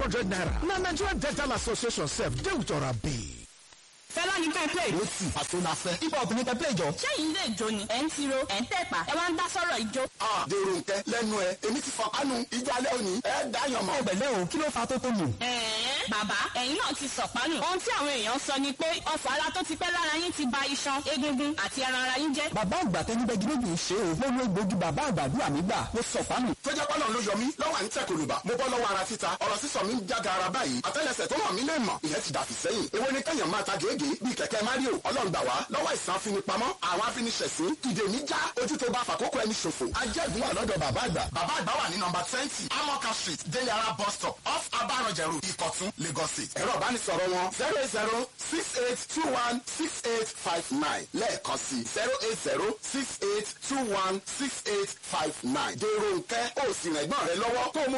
hundred naira na nigerian dental association sef dey with orabi. fẹlá ní ká play. ó sì àtúnafẹ́ hip hop ní kẹ́pẹ́ ìjọ. sẹ́yìn ilé ìjó ni ẹ̀ ń tiro ẹ̀ ń tẹ̀pà ẹ̀ wá ń dá sọ̀rọ̀ ìjó. dèrò nkẹ lẹ́nu ẹ èmi ti fọkànù ìjà alẹ́ òní ẹ dáyàn mọ́. ẹgbẹ̀lẹ́ o kí ló fa tó tó nù. ẹ̀ẹ́n bàbá ẹ̀yin náà ti sọ̀pánù. ohun tí àwọn èèyàn sọ ni pé ọ̀fọ̀ ara tó ti pẹ́ lára yín ti ba iṣan egungun àti ẹran ara yín jẹ́. bàbá àgbà tẹni bẹ gírégbì ń ṣe o mo lo egbògi bàbá àgbàdúrà mi gbà mo sọ fánù. tó jẹ́ pọ́nà ló yọ mí lọ́wọ́ à ń tẹ̀ kòlùbà mo bọ́ lọ́wọ́ ara títa ọ̀rọ̀ sísọ mi ń jága ara báyìí àtẹ́lẹsẹ̀ tó hàn mí lè mọ̀ ìyẹn ti dàbí sẹ́yìn èwo ni kẹ́yàn máa ta gèégé bíi kẹ̀kẹ́ mario ọlọ́run gbà wá lọ́wọ́ ìsàn afinipamọ́ àwọn afiniṣẹ̀sín ìdè mi já ojú tó bá fàkókò ẹni ṣòfò ajẹ́gun wà lọ́dọ̀ bàbá àgbà bàbá àgbà wà ní nọmba twenty amoka street délé ara bus stop off abarọ̀jẹ̀rù ìkọ̀tún lagos state ẹ̀rọ ìbánisọ̀rọ̀ wọn zero eight zero six eight two one six eight five nine lẹ́ẹ̀kan sí zero eight zero six eight two one six eight five nine dèrò nkẹ́ ó sì rẹ̀gbọ́n rẹ lọ́wọ́ kó o mú